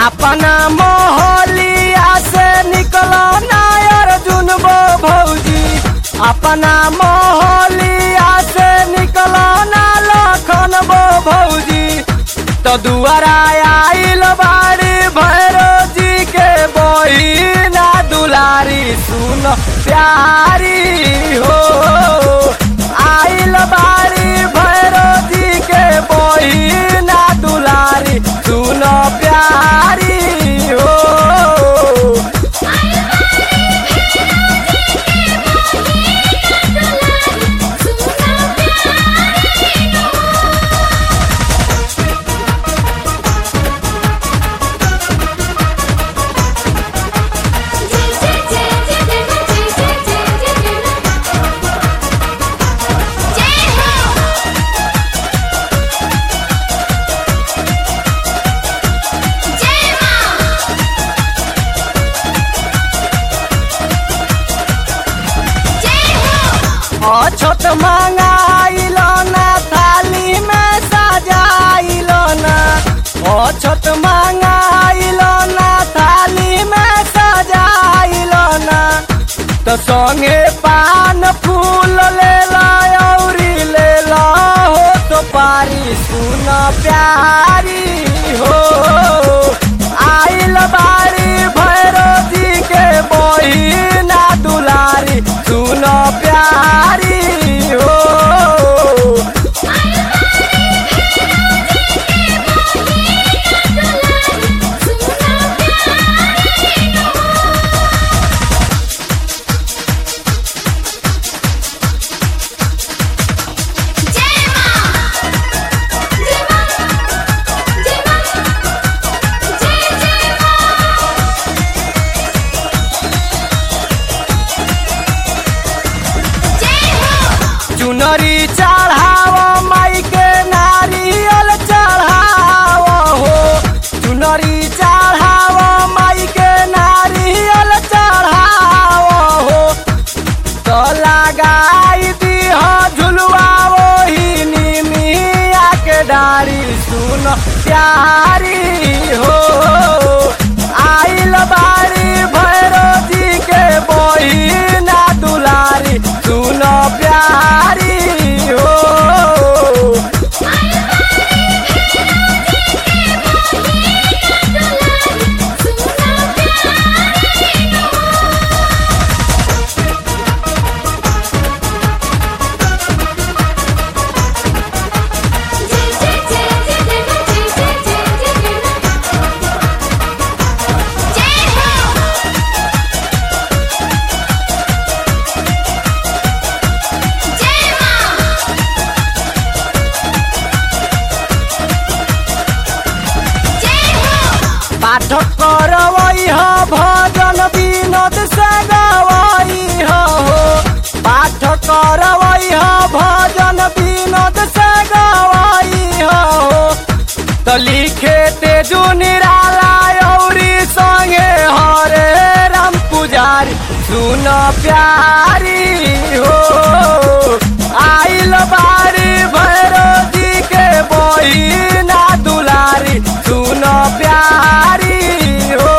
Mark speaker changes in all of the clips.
Speaker 1: अपना मोहलिया से निकलो ना अर्जुन बो भौजी अपना मोहलिया से निकलो ना लखन बो भौजी तो दुआरा आइल बाड़ी भैरो जी के बहिना दुलारी सुन प्यारी हो आइल बाड़ी भैरो जी के बहिना दुलारी सुन प्यारी हो अछत मंगाइल ना थाली में सजाइल ना अछत मंगाइल ना थाली में सजाइल ना तो संगे पान फूल ले औरी ले हो तो पारी सुन प्यारी हो आइल बारी भैरो जी के बहिना दुलारी सुन प्यारी हो चुनरी चढ़ाव माई के नारियल चढ़ाव हो चुनरी चढ़ाव माई के नारियल चढ़ाव हो तो लगाई दीह झुलवा वही निमिया के डारी सुन प्यारी हो आइल बारी भैरो जी के बहिना दुलारी सुन प्यारी हो पाठ करवई ह भजन विनोद से गवई हो पाठ करवई ह भजन विनोद से गवई हो तो लिखे तेजु निराला औरी संगे हरे राम पुजारी सुन प्यारी हो आइल बारी भैरो जी के बहिना दुलारी सुन प्यारी हो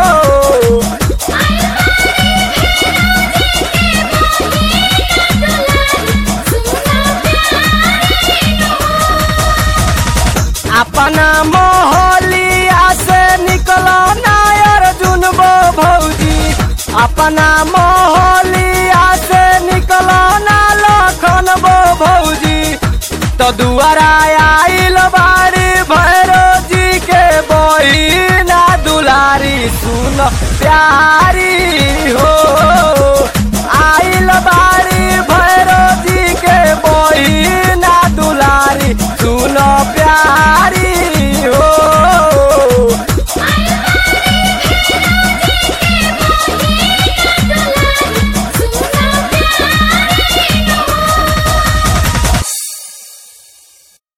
Speaker 1: अपना मोहलिया से निकलो ना अर्जुन बो भौजी अपना मोहलिया से निकलो ना लखन बो भौजी तो दुआरा आइल बारी भैरो जी के बहिना दुलारी सुन प्यारी हो आइल बारी भैरो जी के बहिना दुलारी सुन प्यारी हो